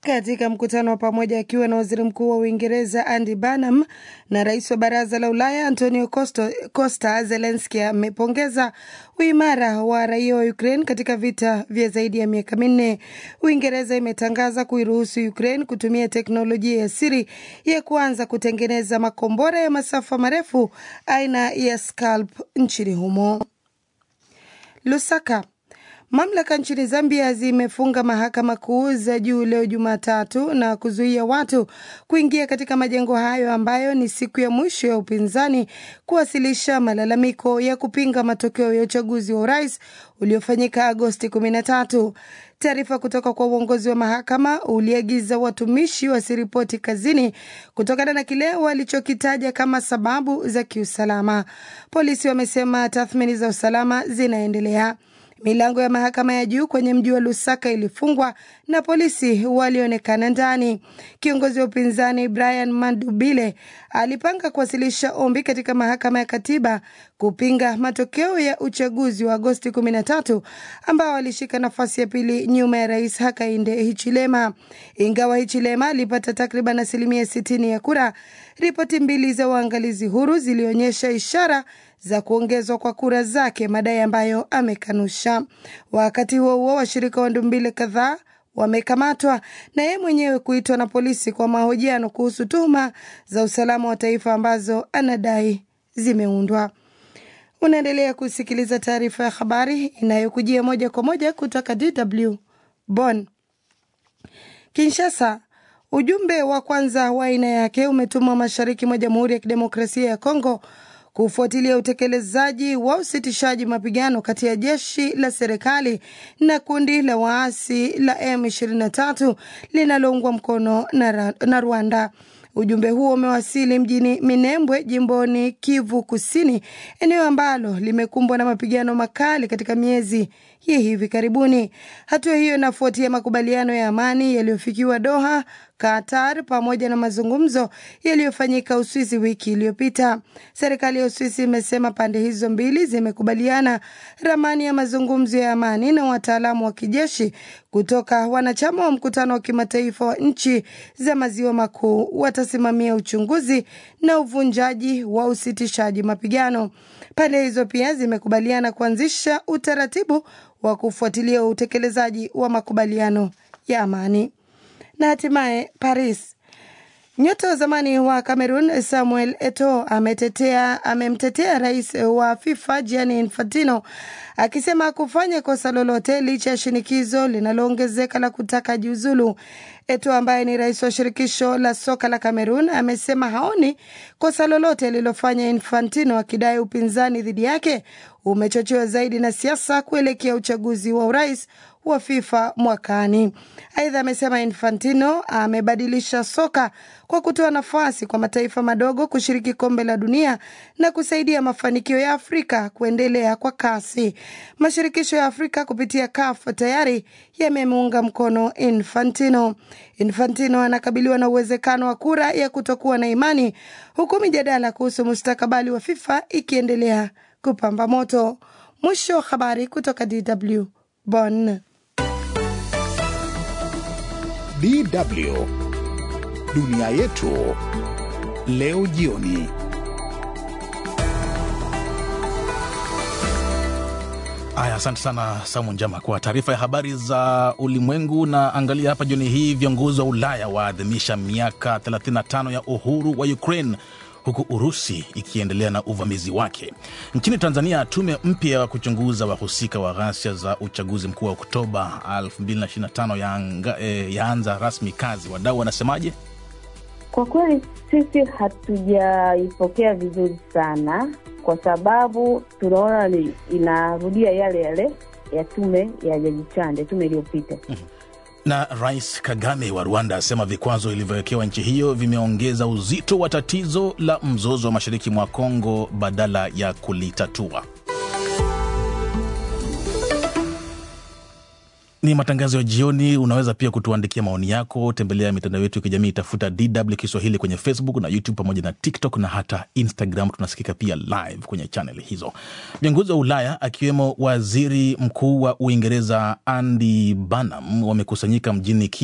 katika mkutano wa pamoja akiwa na waziri mkuu wa Uingereza Andy Burnham na rais wa baraza la Ulaya Antonio Costa, Costa Zelenski amepongeza uimara wa raia wa Ukraine katika vita vya zaidi ya miaka minne. Uingereza imetangaza kuiruhusu Ukraine kutumia teknolojia ya siri ya kuanza kutengeneza makombora ya masafa marefu aina ya Scalp nchini humo. Lusaka. Mamlaka nchini Zambia zimefunga mahakama kuu za juu leo Jumatatu na kuzuia watu kuingia katika majengo hayo ambayo ni siku ya mwisho ya upinzani kuwasilisha malalamiko ya kupinga matokeo ya uchaguzi wa urais uliofanyika Agosti 13. Taarifa kutoka kwa uongozi wa mahakama uliagiza watumishi wasiripoti kazini kutokana na kile walichokitaja kama sababu za kiusalama. Polisi wamesema tathmini za usalama zinaendelea. Milango ya mahakama ya juu kwenye mji wa Lusaka ilifungwa na polisi walionekana ndani. Kiongozi wa upinzani Brian Mandubile alipanga kuwasilisha ombi katika mahakama ya katiba kupinga matokeo ya uchaguzi wa Agosti 13 ambao alishika nafasi ya pili nyuma ya rais Hakainde Hichilema. Ingawa Hichilema alipata takriban asilimia 60 ya kura, ripoti mbili za uangalizi huru zilionyesha ishara za kuongezwa kwa kura zake, madai ambayo amekanusha. Wakati huo huo, washirika wa Ndumbile kadhaa wamekamatwa na yeye mwenyewe kuitwa na polisi kwa mahojiano kuhusu tuhuma za usalama wa taifa ambazo anadai zimeundwa. Unaendelea kusikiliza taarifa ya habari inayokujia moja kwa moja kutoka DW Bonn. Kinshasa, ujumbe wa kwanza wa aina yake umetumwa mashariki mwa Jamhuri ya Kidemokrasia ya Kongo kufuatilia utekelezaji wa usitishaji mapigano kati ya jeshi la serikali na kundi la waasi la M23 linaloungwa mkono na, na Rwanda. Ujumbe huo umewasili mjini Minembwe, jimboni Kivu Kusini, eneo ambalo limekumbwa na mapigano makali katika miezi ya hivi karibuni. Hatua hiyo inafuatia makubaliano ya amani yaliyofikiwa Doha, Qatar, pamoja na mazungumzo yaliyofanyika Uswisi wiki iliyopita. Serikali ya Uswisi imesema pande hizo mbili zimekubaliana ramani ya mazungumzo ya amani na wataalamu wa kijeshi kutoka wanachama wa mkutano wa kimataifa wa nchi za maziwa makuu watasimamia uchunguzi na uvunjaji wa usitishaji mapigano. Pande hizo pia zimekubaliana kuanzisha utaratibu wa kufuatilia utekelezaji wa makubaliano ya amani. Na hatimaye Paris, nyota wa zamani wa Cameroon Samuel Eto'o ametetea amemtetea rais wa FIFA Gianni Infantino akisema kufanya kosa lolote licha ya shinikizo linaloongezeka la kutaka jiuzulu. Eto'o ambaye ni rais wa shirikisho la soka la Cameroon amesema haoni kosa lolote lililofanya Infantino, akidai upinzani dhidi yake umechochewa zaidi na siasa kuelekea uchaguzi wa urais wa FIFA mwakani. Aidha, amesema Infantino amebadilisha soka kwa kutoa nafasi kwa mataifa madogo kushiriki kombe la dunia na kusaidia mafanikio ya Afrika kuendelea kwa kasi. Mashirikisho ya Afrika kupitia CAF tayari yamemuunga mkono Infantino. Infantino anakabiliwa na uwezekano wa kura ya kutokuwa na imani, huku mijadala kuhusu mustakabali wa FIFA ikiendelea kupamba moto. Mwisho wa habari kutoka DW Bonn. DW dunia yetu leo jioni. Aya, asante sana Samu Njama kwa taarifa ya habari za ulimwengu. Na angalia hapa jioni hii, viongozi wa Ulaya waadhimisha miaka 35 ya uhuru wa Ukraine huku Urusi ikiendelea na uvamizi wake. Nchini Tanzania, tume mpya ya kuchunguza wahusika wa ghasia za uchaguzi mkuu wa Oktoba 2025 yaanza eh, yaanza rasmi kazi. Wadau wanasemaje? Kwa kweli sisi hatujaipokea vizuri sana, kwa sababu tunaona inarudia yale yale ya tume ya Jaji Chande, tume iliyopita. Na Rais Kagame wa Rwanda asema vikwazo vilivyowekewa nchi hiyo vimeongeza uzito wa tatizo la mzozo wa mashariki mwa Kongo badala ya kulitatua. Ni matangazo ya jioni. Unaweza pia kutuandikia maoni yako, tembelea mitandao yetu ya kijamii, tafuta DW Kiswahili kwenye Facebook na YouTube pamoja na TikTok na hata Instagram. Tunasikika pia live kwenye chaneli hizo. Viongozi wa Ulaya akiwemo waziri mkuu wa Uingereza Andy Burnham wamekusanyika mjini